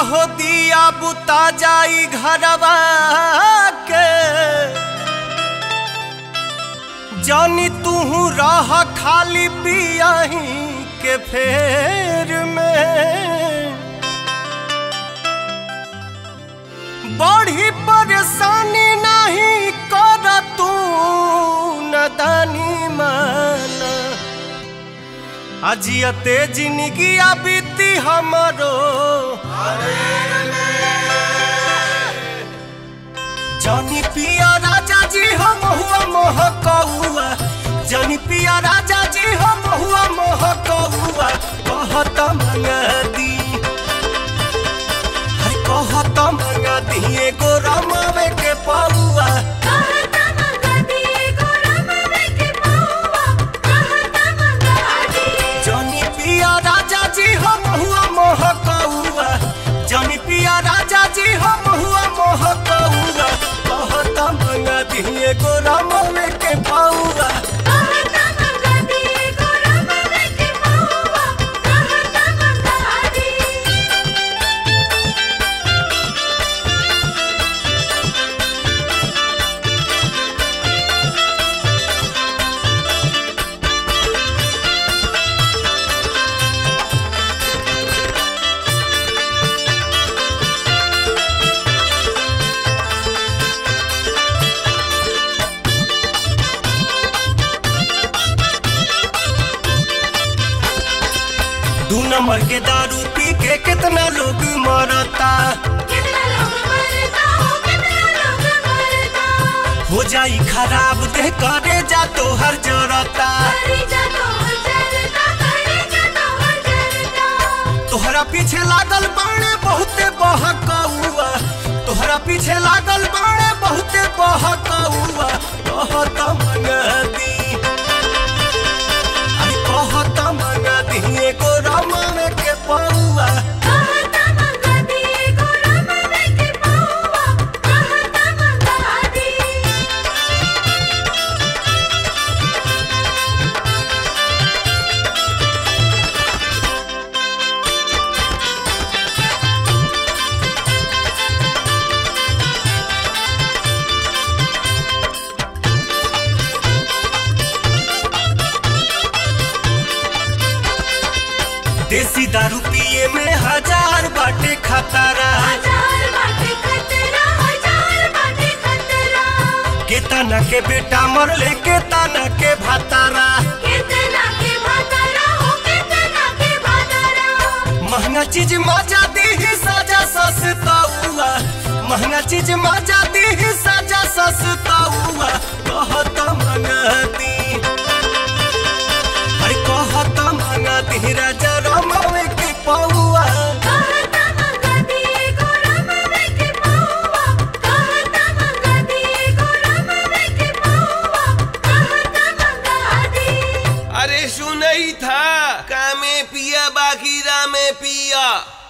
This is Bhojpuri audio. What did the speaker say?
हो दिया बुता जाई घरवा के जानी तू रह खाली पियाही के फेर में बड़ी परेशानी नहीं कर तू नदानी माना अजियते जिंदगी बीती हमरो जानी पिया राजा जी हम हुआ मोह कौआ जानी पिया राजा जी हम हुआ मोह कौआ कहत मंगदी हर कहत मंगदी एगो रमावे के पौआ कहता मंगती गोरमवे के पौआ कहता मंगती जानी पिया राजा जी हम हुआ मोह कौआ जानी पिया राजा जी हम हुआ मोह कौआ कहत मंगदी एगो रमावे के पौआ कहता मंगती गोरमवे के पौआ कहता मंगती दू नंबर के दारू पी के कितना लोग मरता कितना लोग मरता हो कितना लोग मरता हो जाई खराब देह करे जा तो हर जरता करे जा तो हर जरता करे जा तो हर जरता तोहरा पीछे लागल बाणे बहुते बहकौआ तोहरा पीछे लागल बाणे बहुते बहकौआ कहत मंगदी अरे कहत मंगदी एगो रमावे के पौआ कहता मंगती गोरमवे के पौआ कहता मंगती देसी दारू पिए में हजार बाटे खतरा हजार बाटे खतरा हजार बाटे खतरा केतना के बेटा मरले केतना के भातारा कितना के भातारा हो कितना के भातारा महंगा चीज मजा दी सजा सस्ता हुआ महंगा चीज मजा दी सजा सस्ता हुआ कहत मंगती अरे कहत मंगती राजा रमावे के पौआ कहता मंगती गोरमवे के पौआ कहता मंगती गोरमवे के पौआ कहता मंगती अरे सुनई था कामे पिया बाकी रामे पिया